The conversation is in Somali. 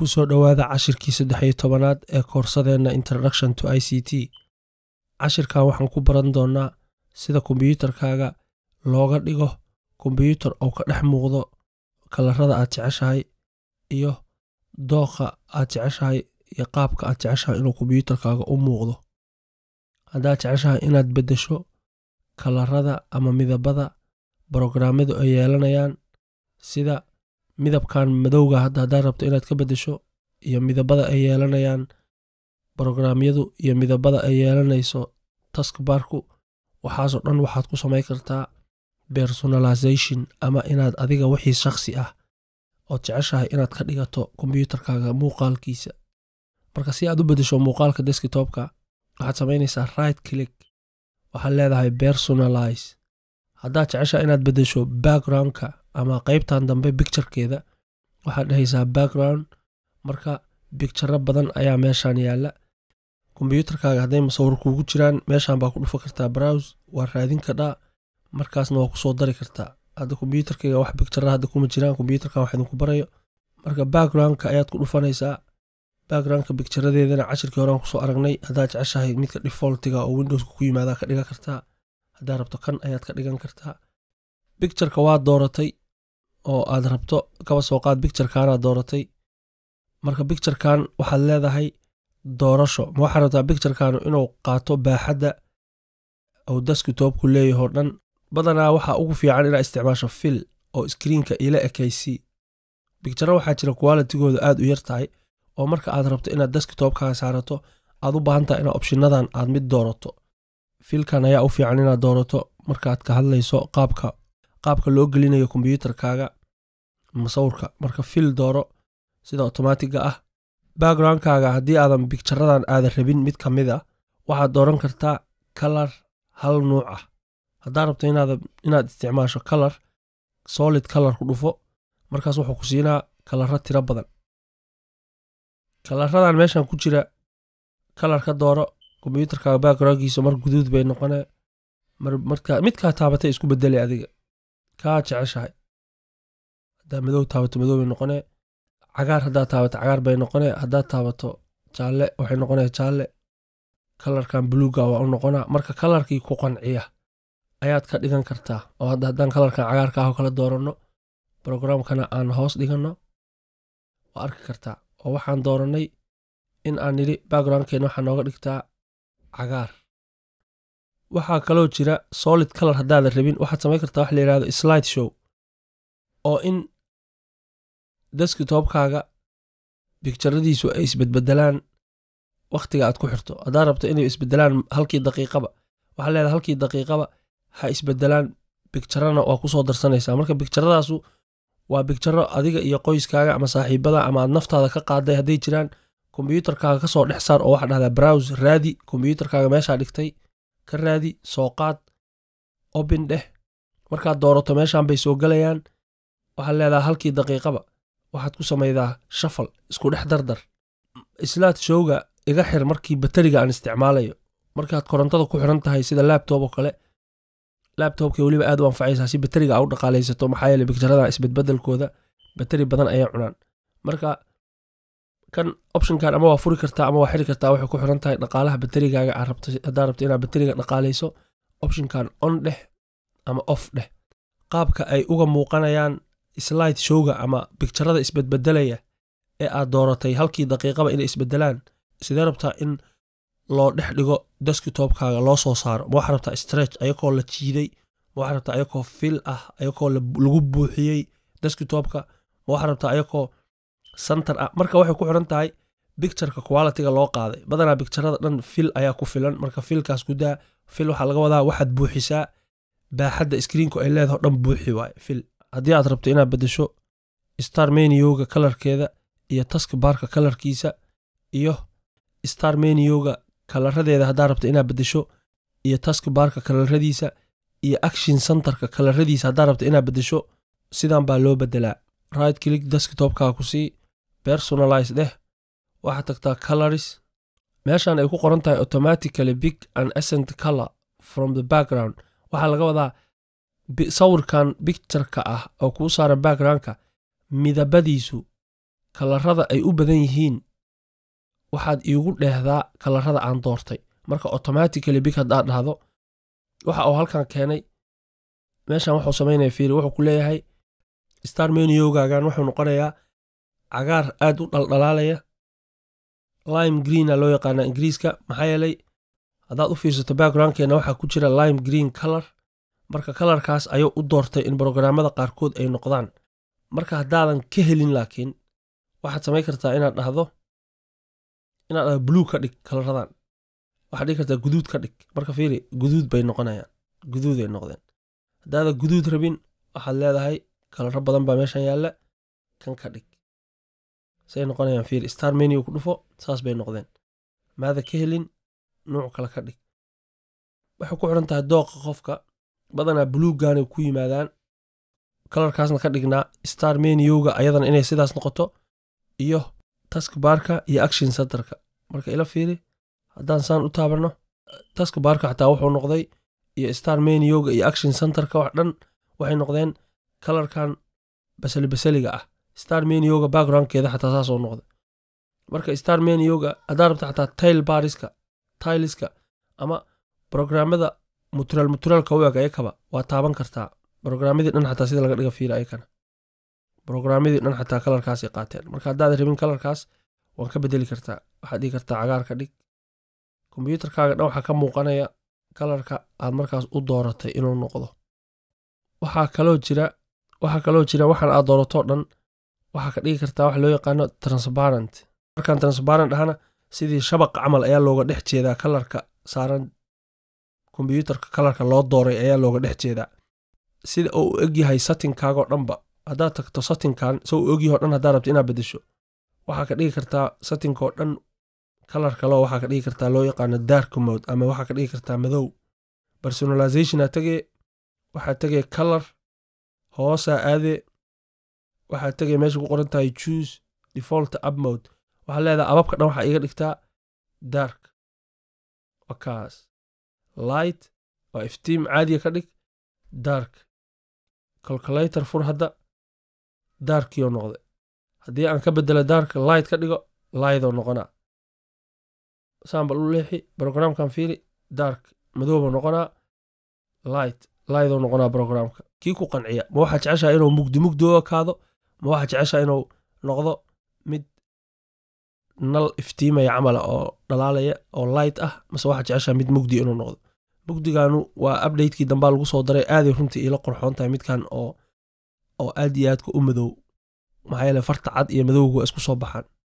kusoo dhowaada cashirkii saddex iyo tobanaad ee koorsadeenna introduction to i c t cashirkan waxaan ku baran doonnaa sida kombiyuutarkaaga looga dhigo kombiyuutar oo ka dhex muuqdo kalarada aad jeceshahay iyo dooqa aad jeceshahay iyo qaabka aad jeceshahay inuu kombiyuutarkaaga u muuqdo haddaad jeceshahay inaad beddesho kalarada ama midabada brograamyadu ay yeelanayaan sida midabkan madowga hadda haddaad rabto inaad ka beddesho iyo midabada ay yeelanayaan brograamyadu iyo midabada ay yeelanayso taskbarku waxaasoo dhan waxaad ku samayn kartaa personalization ama inaad adiga wixii shakhsi ah ood jeceshahay inaad ka dhigato kombiyuutarkaaga muuqaalkiisa marka si aad u beddesho muuqaalka deskitopka waxaad samaynaysaa right click waxaad leedahay personalize haddaad jeceshahay inaad beddesho backgroundka ama qaybtan dambe bicturekeeda waxaad dhehaysaa background marka bicturo badan ayaa meeshan yaalla kombiyuutarkaaga hadday masawir kuugu jiraan meeshan baa ku dhufa kartaa browse waa raadin kadhaa markaasna waa kusoo dari kartaa hadda kombiyuutarkayga wax bictura hadda kuma jiraan kombiyuutarkan wax idinku barayo marka backgroundka ayaad ku dhufanaysaa backgroundka bicturadeedana cashirkii horean kusoo aragnay haddaad jeceshahay midka defaultiga oo windowska ku yimaadaa ka dhigan kartaa haddaad rabto kan ayaad ka dhigan kartaa bictureka waad dooratay oo aad rabto kaba soo qaad bicturekaanaad dooratay marka bicturekan waxaad leedahay doorasho ma waxaad rabtaa bicturekan inuu qaato baaxadda ou deskitopku leeyahoo dhan badanaa waxaa ugu fiican inaad isticmaasho fil oo iskriinka ila ekaysi bicturo waxaa jira qualitigooda aad u yar tahay oo marka aad rabto inaad deskitopkaaga saarato aad u baahan tahay inaad opshinadan aad mid doorato filkan ayaa u fiican inaad doorato markaad ka hadlayso qaabka qaabka loo gelinayo kombiyuutarkaaga masawirka marka fil dooro sida otomaatiga ah backgroundkaaga haddii aadan bicturadan aadan rabin mid ka mid a waxaad dooran kartaa kalar hal nuuc ah haddaad rabto inaad isticmaasho kalar solid kalar ku dhufo markaas wuxuu ku siinaa kalaro tiro badan kalaradan meeshan ku jira kalar ka dooro kombiyuutarkaaga backgroundkiisa mar guduud bay noqonee midkaa taabatay isku bedelay adiga kaa jeceshahay haddaa madow taabato madow bay noqonee cagaar haddaad taabato cagaar bay noqonee haddaad taabato jaalle waxay noqonee jaalle kalarkan buluuga waa u noqonaa marka kalarkii ku qanciya ayaad ka dhigan kartaa oo hadda haddaan kalarkan cagaarka ah oo kala dooranno brograamkana aan hoos dhiganno waa arki kartaa oo waxaan doorannay in aan nidhi backgroundkeena waxaa nooga dhigtaa cagaar waxaa kaloo jira solid kalar haddaadan rabin waxaad samayn kartaa wax la yidhahdo slide show oo in deskitopkaaga bicturadiisu ay isbedbedelaan wakhtiga aad ku xirto haddaad rabto inay isbedelaan halkii daqiiqaba waxaa leedahay halkii daqiiqaba ha isbedelaan bicturana waa kusoo darsanaysaa marka bicturadaasu waa bicturo adiga iyo qoyskaaga ama saaxiibada ama aad naftaada ka qaaday hadday jiraan kombiyuutarkaaga kasoo dhex saar oo waxaa dhahdaa browse raadi kombiyuutarkaaga meeshaa dhigtay ka raadi soo qaad obin dheh markaad doorato meeshan bay soo gelayaan waxaad leedahay halkii daqiiqaba waxaad ku samaydaa shafal isku dhex dardar islaad showga iga xir markii bateriga aan isticmaalayo markaad korontada ku xiran tahay sida laabtob oo kale laabtobka weliba aad u anfacaysaa si bateriga aa u dhaqaalaysato maxaa yeele bicturadan isbedbedelkooda bateri badan ayay cunaan marka kan optionkan ama waa furi kartaa ama waa xiri kartaa waxay ku xiran tahay dhaqaalaha baterigaaga aad rabto haddaad rabto inaad bateriga dhaqaalayso optionkan on dheh ama off dheh qaabka ay uga muuqanayaan slide showga ama bicturada isbedbedelaya ee aad dooratay halkii daqiiqaba inay isbedelaan sidee rabtaa in loo dhex dhigo deskitopkaaga loo soo saaro ma waxaa rabtaa stretch ayakoo la jiiday ma waxaa rabtaa ayakoo fil ah ayakoo lagu buuxiyey deskitopka ma waxaa rabtaa ayakoo santar ah marka waxay ku xiran tahay bictureka qualitiga loo qaaday badanaa bicturada dhan fil ayaa ku filan marka filkaas gudaa fil waxaa laga wadaa waxaad buuxisaa baaxadda iskriinku ay leedaho dhan buuxi waaye fil haddii aad rabto inaad beddesho star menioga kalarkeeda iyo taskbarka kalarkiisa iyo star menioga kalaradeeda haddaad rabto inaad beddesho iyo taskbarka kalaradiisa iyo action centerka kalaradiisa haddaad rabto inaad beddesho sidan baa loo beddelaa right click deskitopkaa ku sii personalize dheh waxaad tagtaa coloris meeshan ay ku qoran tahay automatically big and essent color from the background waxaa laga wadaa sawirkan bictureka ah oo kuu saaran backgroundka midabadiisu kalarada ay u badan yihiin waxaad iigu dheehdaa kalarada aan doortay marka automatically big haddaad dhahdo waxa uu halkan keenay meeshan wuxuu samaynaya fiiri wuxuu ku leeyahay star meniyogaagan wuxuu noqonayaa cagaar aad u dhaldhalaalaya lime greena loo yaqaanaa ingiriiska maxaa yeelay haddaad u fiirsato backgroundkeena waxaa ku jira lime green color marka kalarkaas ayuu u doortay in brograamada qaarkood ay noqdaan marka haddaadan ka helin laakiin waxaad samayn kartaa inaad dhahdo inaad dhahdo blue ka dhig kalaradan waxaad dhigi kartaa guduud ka dhig marka fiiri guduud bay noqonayaan guduuday noqdeen haddaadan guduud rabin waxaad leedahay kalaro badan baa meeshan yaalla kan ka dhig say noqonayaan fiiri star menu ku dhufo saas bay noqdeen maada ka helin nuuc kale ka dhig waxay ku xidhan tahay dooqa qofka badanaa buluuggaanay ku yimaadaan kalarkaasna ka dhignaa star meniyowga ayadana inay sidaas noqoto iyo taskbarka iyo action centerka marka ila fiiri haddaan saan u taabanno taskbarka xataa wuxuu noqday iyo star meniyowga iyo action centerka wax dhan waxay noqdeen kalarkan basali basaliga ah star meniyowga backgroundkeeda xataa saasoo noqda marka star meniyowga haddaa rabta xataa tail bariska tailiska ama brograamada muturaal muturaalka u eg ayakaba waa taaban kartaa brograamadii dhan xataa sida laga dhiga fiira ayakana brograamadii dhan xataa kalarkaasay qaateen marka haddaad rabin kalarkaas waan ka bedeli kartaa waxaad dhigi kartaa cagaar ka dhig kombyuutarkaaga dhan waxaa ka muuqanaya kalarka aad markaas u dooratay inuu noqdo waxaa kaloo jira waxaa kaloo jira waxaan aad dooratoo dhan waxaa ka dhigi kartaa waxa loo yaqaano transparent markaan transparent ahana sidii shabaq camal ayaa looga dhex jeedaa kalarka saaran kombyuutarka kalarka loo dooray ayaa looga dhex jeedaa sida uu u egyahay satinkaagoo dhanba haddaad tagto satinkan se uu egyaho dhan haddaad rabto inaad bedesho waxaa ka dhigi kartaa satinkaoo dhan kalar kaleo waxaa ka dhigi kartaa loo yaqaano dark mode ama waxaa ka dhigi kartaa madow personalizationa tegee waxaa tegee kalar hoosaa aadee waxaa tegee meesha ku qoran tahay choose default up mode waxaa leedahay ababka dhan waxaa iga dhigtaa dark wakaas light waa iftiim caadiga ka dhig dark calculator fur hadda darkiyo noqda haddii aan ka bedelo dark light ka dhigo lightoo noqonaa saambal u leexi brogramkan fiiri dark madooba noqonaa light lightoo noqonaa brogramka kii ku qanciya ma waxaa jeceshaa inuu mugdi mugdi u ekaado ma waxaa jeceshaa inuu noqdo mid nal iftiimaya camala oo dhalaalaya oo light ah mase waxaa jeceshaa mid mugdi inuu noqdo mugdigaanu waa updatekii dambaa lagu soo daray aaday runtii iila qorxoon tahay midkan oo oo aad iyo aadka u madow maxaa yeele farta cad iyo madowga waa isku soo baxaan